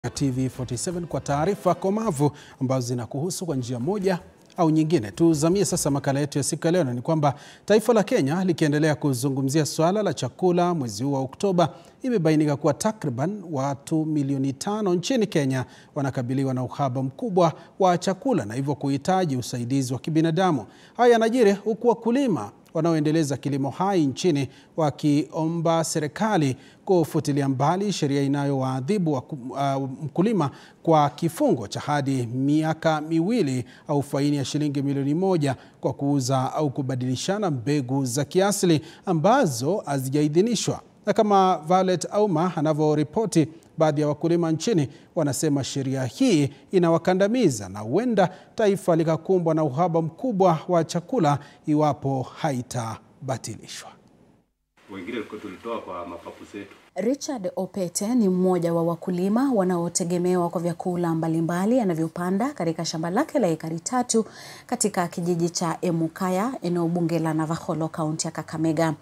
TV47 kwa taarifa komavu ambazo zinakuhusu kwa njia moja au nyingine. Tuzamie sasa makala yetu ya siku ya leo, na ni kwamba taifa la Kenya likiendelea kuzungumzia swala la chakula mwezi huu wa Oktoba, imebainika kuwa takriban watu milioni tano nchini Kenya wanakabiliwa na uhaba mkubwa wa chakula na hivyo kuhitaji usaidizi wa kibinadamu. Haya yanajiri huku wakulima wanaoendeleza kilimo hai nchini wakiomba serikali kufutilia mbali sheria inayowaadhibu uh, mkulima kwa kifungo cha hadi miaka miwili au faini ya shilingi milioni moja kwa kuuza au kubadilishana mbegu za kiasili ambazo hazijaidhinishwa. Na kama Violet Auma anavyoripoti, baadhi ya wakulima nchini wanasema sheria hii inawakandamiza na huenda taifa likakumbwa na uhaba mkubwa wa chakula iwapo haitabatilishwa. Wengine tulitoa kwa mapapu zetu. Richard Opete ni mmoja wa wakulima wanaotegemewa kwa vyakula mbalimbali anavyopanda katika shamba lake la ekari tatu katika kijiji cha Emukaya, eneo bunge la Navakholo, kaunti ya Kakamega.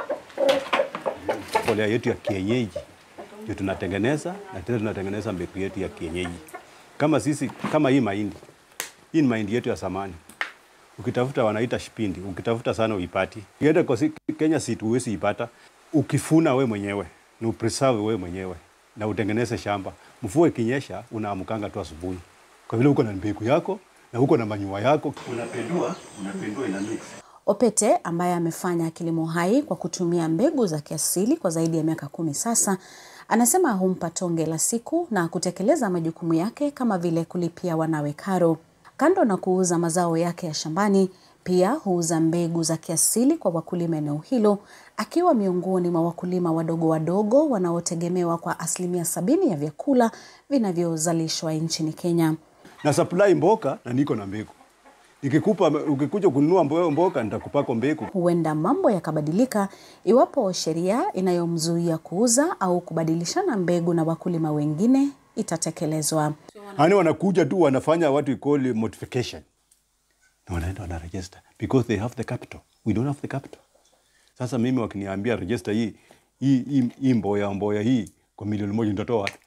Mbolea yetu ya kienyeji ndio tunatengeneza na tena tunatengeneza mbegu yetu ya kienyeji. Kama sisi kama hii mahindi. Hii ni mahindi yetu ya zamani. Ukitafuta wanaita shipindi, ukitafuta sana uipati. Ukienda kwa Kenya si huwezi ipata. Ukifuna we mwenyewe, na upreserve we mwenyewe na utengeneze shamba. Mvua ikinyesha unaamkanga tu asubuhi. Kwa vile uko na mbegu yako na uko na manyua yako, unapendua, unapendua ina mix. Opete ambaye amefanya kilimo hai kwa kutumia mbegu za kiasili kwa zaidi ya miaka kumi sasa, anasema humpa tonge la siku na kutekeleza majukumu yake kama vile kulipia wanawe karo. Kando na kuuza mazao yake ya shambani, pia huuza mbegu za kiasili kwa wakulima eneo hilo, akiwa miongoni mwa wakulima wadogo wadogo wanaotegemewa kwa asilimia sabini ya vyakula vinavyozalishwa nchini Kenya. Na supply mboka na niko na mbegu. Nikikupa ukikuja kununua mboka nitakupako mbegu. Huenda mambo yakabadilika iwapo sheria inayomzuia kuuza au kubadilishana mbegu na wakulima wengine itatekelezwa. Hani wanakuja tu wanafanya what we call modification. Na wanaenda wana register because they have the capital. We don't have the capital. Sasa mimi wakiniambia register hii hii hii, hii mboya mboya hii kwa milioni moja nitatoa wapi?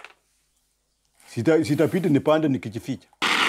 Sita sitapita nipande nikijificha.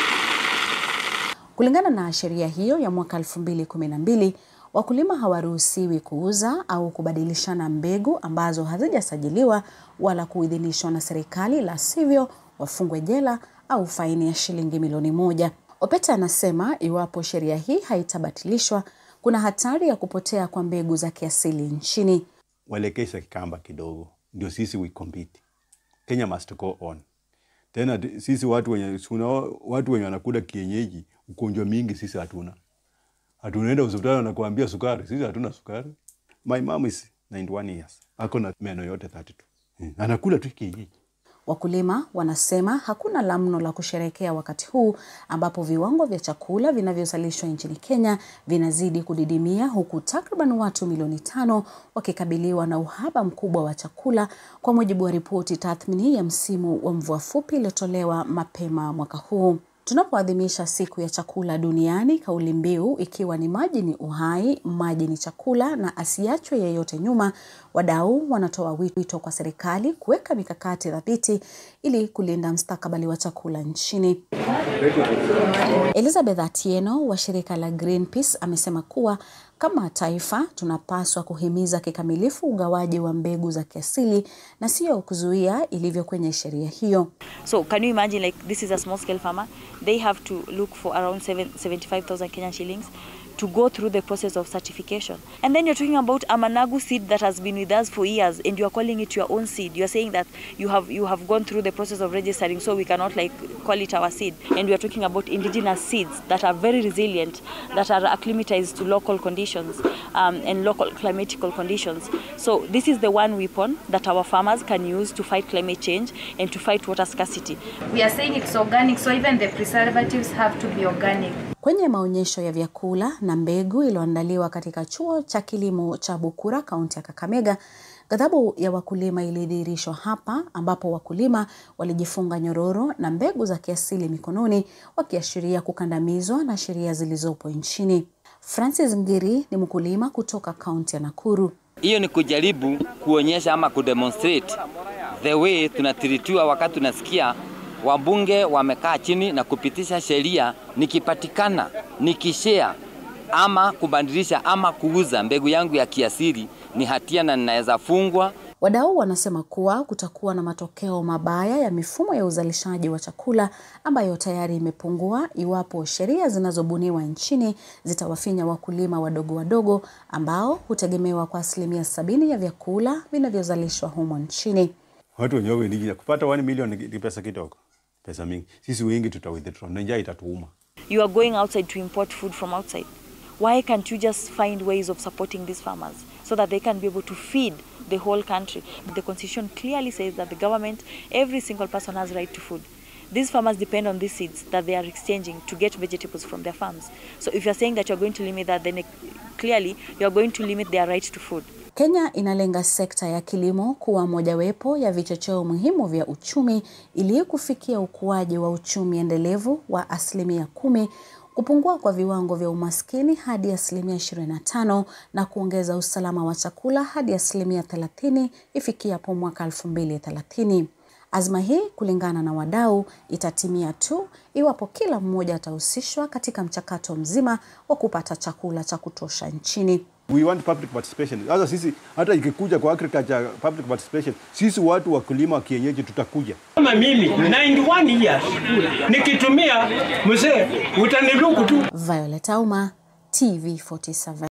Kulingana na sheria hiyo ya mwaka 2012, wakulima hawaruhusiwi kuuza au kubadilishana mbegu ambazo hazijasajiliwa wala kuidhinishwa na serikali, la sivyo wafungwe jela au faini ya shilingi milioni moja. Opete anasema iwapo sheria hii haitabatilishwa, kuna hatari ya kupotea kwa mbegu za kiasili nchini. Waelekeze kikamba kidogo, ndio sisi we compete. Kenya must go on. Tena sisi watu wenye watu wenye wanakula kienyeji ugonjwa mingi sisi hatuna. Hatunaenda hospitali wanakuambia sukari, sisi hatuna sukari. My mom is 91 years. Ako na meno yote 32. Hmm. Anakula tu kienyeji. Wakulima wanasema hakuna la mno la kusherekea wakati huu ambapo viwango vya chakula vinavyozalishwa nchini Kenya vinazidi kudidimia huku takriban watu milioni tano wakikabiliwa na uhaba mkubwa wa chakula kwa mujibu wa ripoti tathmini ya msimu wa mvua fupi iliyotolewa mapema mwaka huu. Tunapoadhimisha siku ya chakula duniani, kauli mbiu ikiwa ni maji ni uhai, maji ni chakula na asiachwe yeyote nyuma, wadau wanatoa wito kwa serikali kuweka mikakati thabiti ili kulinda mustakabali wa chakula nchini. Elizabeth Atieno wa shirika la Greenpeace amesema kuwa kama taifa tunapaswa kuhimiza kikamilifu ugawaji wa mbegu za kiasili na sio kuzuia ilivyo kwenye sheria hiyo. So can you imagine like this is a small scale farmer they have to look for around 7, 75,000 Kenyan shillings to go through the process of certification. And then you're talking about a managu seed that has been with us for years and you're calling it your own seed. You're saying that you have you have gone through the process of registering so we cannot like call it our seed. And we are talking about indigenous seeds that are very resilient, that are acclimatized to local conditions um, and local climatical conditions. So this is the one weapon that our farmers can use to fight climate change and to fight water scarcity. We are saying it's organic, so even the preservatives have to be organic. Kwenye maonyesho ya vyakula na mbegu iliyoandaliwa katika chuo cha kilimo cha Bukura, kaunti ya Kakamega, ghadhabu ya wakulima ilidhihirishwa hapa, ambapo wakulima walijifunga nyororo na mbegu za kiasili mikononi, wakiashiria kukandamizwa na sheria zilizopo nchini. Francis Ngiri ni mkulima kutoka kaunti ya Nakuru. Hiyo ni kujaribu kuonyesha ama kudemonstrate the way tunatiritiwa wakati tunasikia wabunge wamekaa chini na kupitisha sheria, nikipatikana nikishare ama kubadilisha ama kuuza mbegu yangu ya kiasili ni hatia na ninaweza fungwa. Wadau wanasema kuwa kutakuwa na matokeo mabaya ya mifumo ya uzalishaji wa chakula ambayo tayari imepungua iwapo sheria zinazobuniwa nchini zitawafinya wakulima wadogo wadogo ambao hutegemewa kwa asilimia sabini ya vyakula vinavyozalishwa humo nchini. Watu wenyewe wengi kupata 1 million ni ni pesa kidogo, pesa mingi. Sisi wengi tuta withdraw na njaa itatuuma. You are going outside to import food from outside. Why can't you just find ways of supporting these farmers so that they can be able to feed the whole country? The constitution clearly says that the government, every single person has right to food. These farmers depend on these seeds that they are exchanging to get vegetables from their farms. So if you're saying that you're going to limit that, then it- clearly you're going to limit their right to food. Kenya inalenga sekta ya kilimo kuwa mojawapo ya vichocheo muhimu vya uchumi ili kufikia ukuaji wa uchumi endelevu wa asilimia kumi, kupungua kwa viwango vya umaskini hadi asilimia 25 na kuongeza usalama wa chakula hadi asilimia 30 ifikiapo mwaka 2030. Azma hii kulingana na wadau itatimia tu iwapo kila mmoja atahusishwa katika mchakato mzima wa kupata chakula cha kutosha nchini. We want public participation. Sasa sisi hata ikikuja kwa agriculture public participation, sisi watu wakulima wa kienyeji tutakuja. Kama mimi 91 years nikitumia mzee utaniluku tu. Violet Auma, TV47.